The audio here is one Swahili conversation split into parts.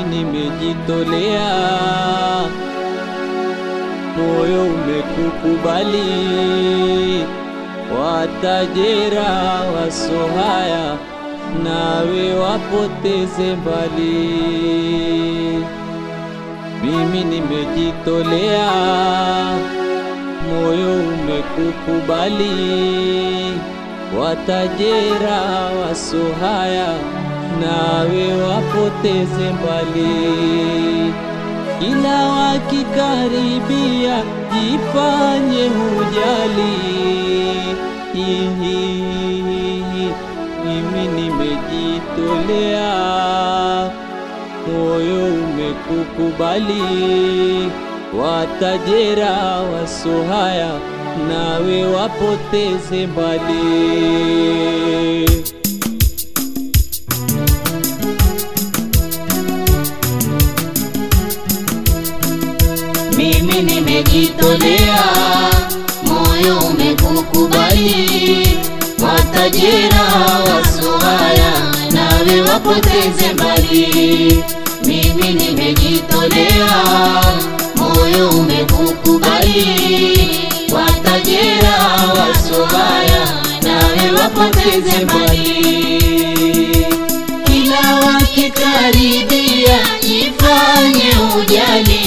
mimi nimejitolea, moyo umekukubali, watajera wasohaya, nawe wapoteze mbali. Mimi nimejitolea, moyo umekukubali, watajera wasohaya, nawe wapoteze mbali. Kila wakikaribia, jifanye hujali. Hihihihi, mimi nimejitolea, moyo umekukubali, watajera wasohaya, nawe wapoteze mbali. Mimi nimejitolea, moyo umekukubali, watajira wasohaya, nawe wapoteze mbali. Mimi nimejitolea, moyo umekukubali, watajira wasohaya, nawe wapoteze mbali kila wakikaribia jifanye ujali.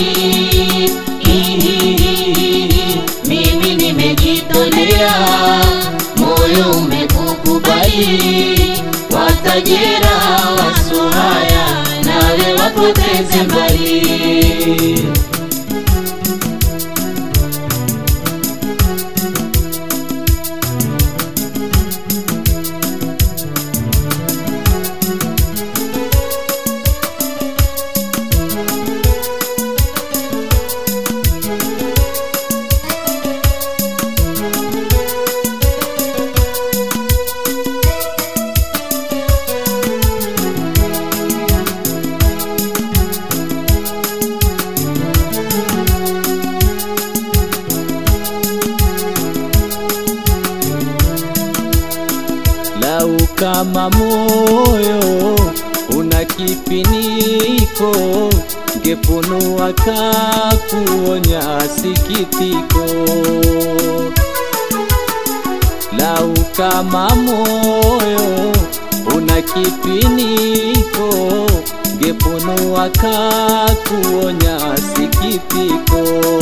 Hihihihi, Mimi nimejitolea, moyo umekukubali, watajira wasohaya, nawe wapoteze mbali. Lau kama moyo una kifiniko, ngefunua kakuonya sikitiko. Lau kama moyo una kifiniko, ngefunua kakuonya sikitiko.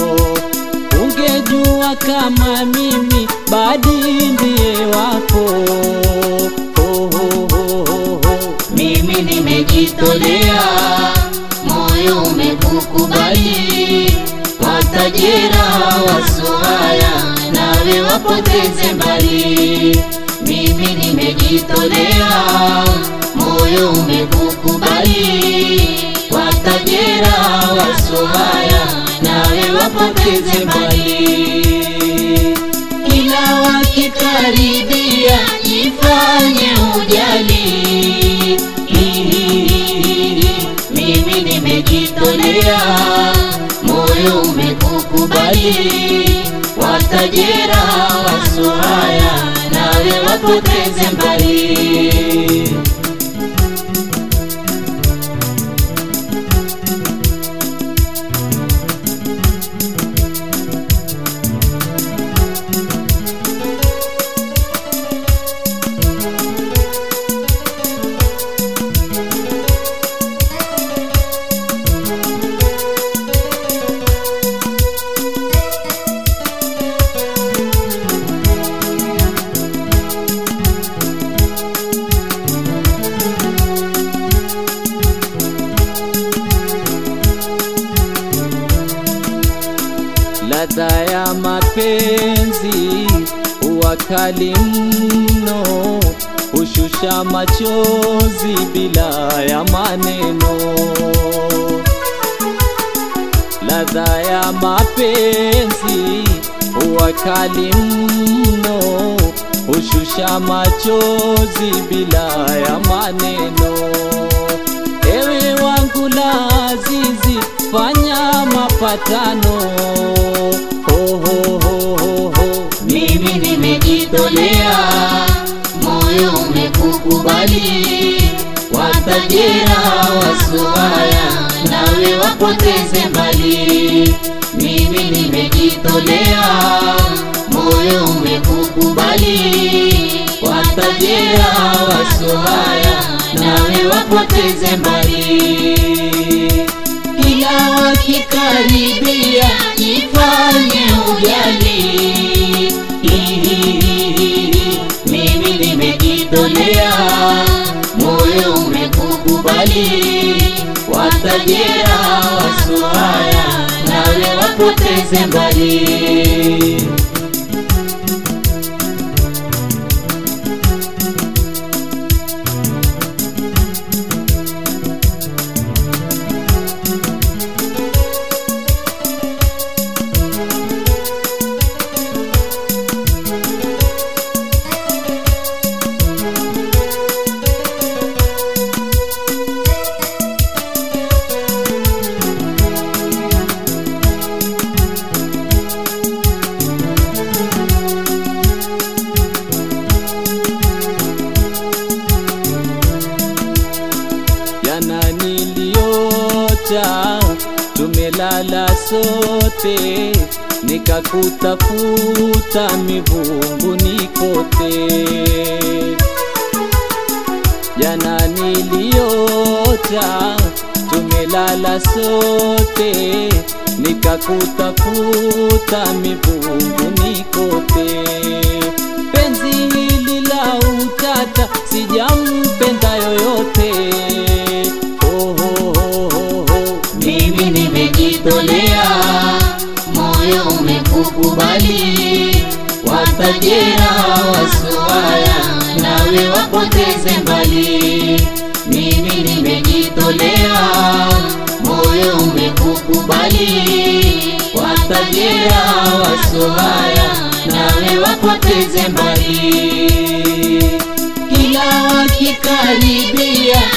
Ungejua kama mimi badi ndiye wako ho, ho, ho, ho, ho. Mimi nimejitolea, moyo umekukubali, watajira wasohaya, nawe wapoteze mbali. Mimi nimejitolea, moyo umekukubali, watajira wasohaya, nawe wapoteze mbali kila wakikaribia jifanye ujali. Hihihihi, Mimi nimejitolea, moyo umekukubali, watajira wasohaya, nawe wapoteze mbali. Ladha ya mapenzi huwa kali mno, hushusha machozi bila ya maneno. Ladha ya mapenzi huwa kali mno, hushusha machozi bila ya maneno. Ewe wangu la azizi, fanya mapatano ho, ho, ho, ho, ho. Mimi nimejitolea, moyo umekukubali, watajera wasuaya nawe wapoteze mbali mimi nimejitolea moyo umekukubali watajera wasuaya nawe wapoteze mbali kila wakikaribia jifanye ujali Hihihihi, mimi nimejitolea moyo umekukubali watajera wasuaya nawe wapoteze mbali jana niliota tumelala sote nikakutafuta mivunguni kote jana niliota tumelala sote nikakutafuta mivunguni kote penzi hili la utata sijampenda yoyote oh, oh, oh, oh, oh. mimi nimejitolea moyo umekukubali watajera wasuaya nawe wapoteze mbali mimi nimejitolea moyo umekukubali watajera wasuaya nawe wapoteze mbali kila wakikaribia